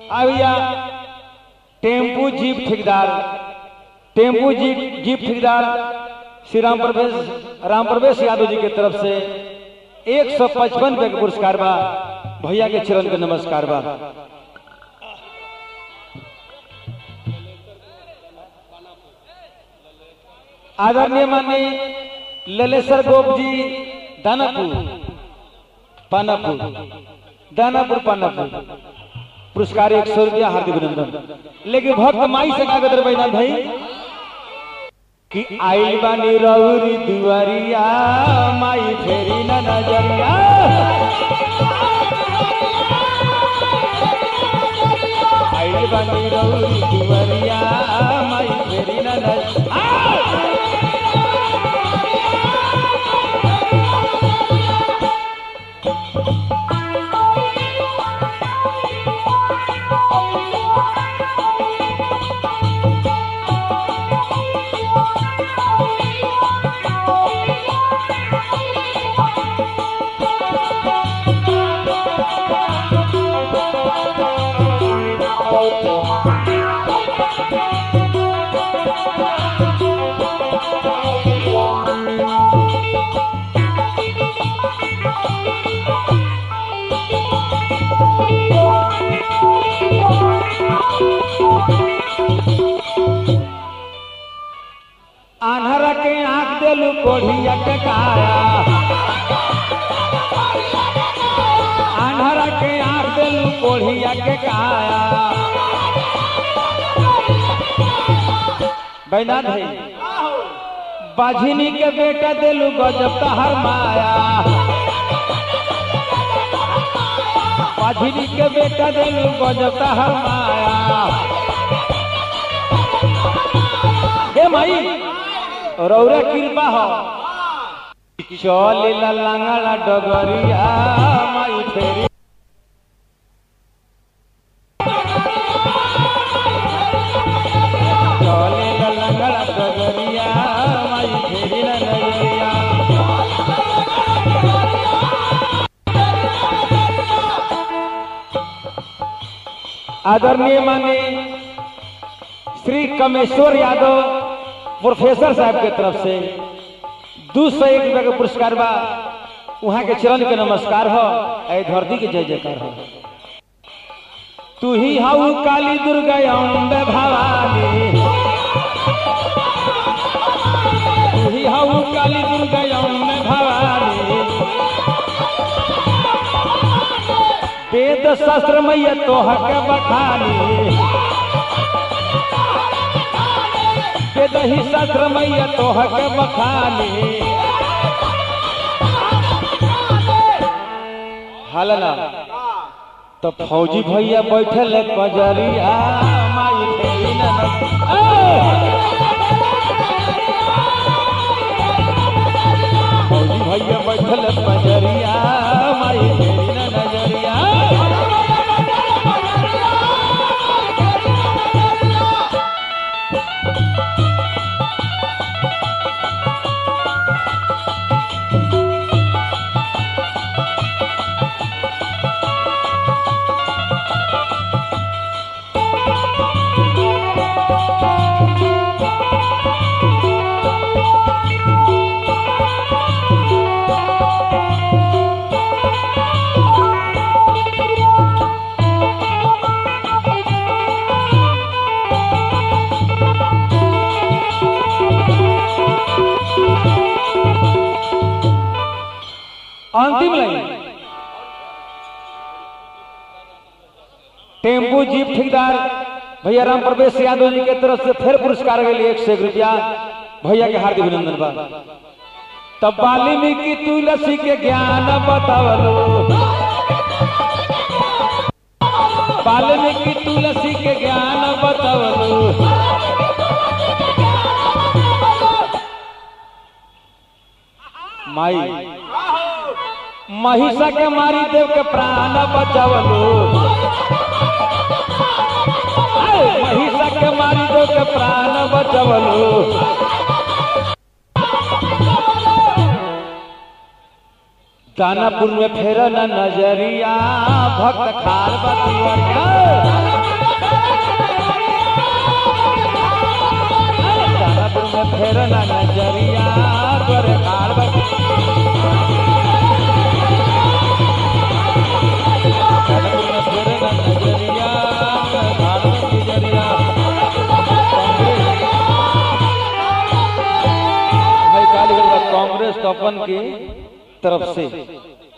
आविया tempo jeep ठेकेदार tempo jeep jeep ठेकेदार श्री राम प्रवेश राम प्रवेश यादव जी के तरफ से एक सौ पचपन रुपये का पुरस्कार बा भैया के चरण के नमस्कार बा आदरणीय माननीय ललेश्वर गोप जी दानापुर पानापुर दानापुर पानापुर पुरस्कार एक सौ रुपया हार्दिक अभिनंदन लेकिन भक्त माई से कागज रहे भाई कि आइल बानी रौरी दुआरिया माई फेरी न नजरिया आइल बानी रौरी दुआरिया माई फेरी न नजरिया आन्हरा के आंख देलू कोढ़िया के काया आन्हरा के आंख देलू कोढ़िया के काया बैनाथ भाई बाझिनी के बेटा देलू गजब तहर माया बाझिनी के बेटा देलू गजब तहर माया हे माई रौरा कृपा हो चल लंगड़ा डगरिया माई फेरी चल लंगड़ा डगरिया माई फेरी न नजरिया आदरणीय माने श्री कमेश्वर यादव प्रोफेसर साहब के तरफ से दू सौ एक रुपया का पुरस्कार बा वहाँ के चरण के नमस्कार हो ऐ धरती के जय जयकार हो तू ही हाउ काली दुर्गा अम्बे भवानी तू ही हाउ काली दुर्गा अम्बे भवानी वेद शास्त्र मैया तोह के बखानी के दही शास्त्र मैया तोह के बखानी हलना तो फौजी भैया बैठल है कजरिया माई फेरी न न- ए! फौजी भैया बैठल है कजरिया माई फेरी न नजरिया अंतिम लाइन टेम्पू जीप ठेकेदार भैया राम प्रवेश यादव जी के तरफ से फिर पुरस्कार के लिए एक सौ एक रुपया भैया के हार्दिक अभिनंदन बा तब वाल्मीकि तुलसी के ज्ञान बतावलो वाल्मीकि तुलसी के ज्ञान बतावलो माई महिषा के मारी देव के प्राण बचावलो आए, महिषा के मारी देव के प्राण बचावलो दानापुर में फेर न नजरिया भक्त खार बतिया लिखल बा कांग्रेस कपन की तरफ से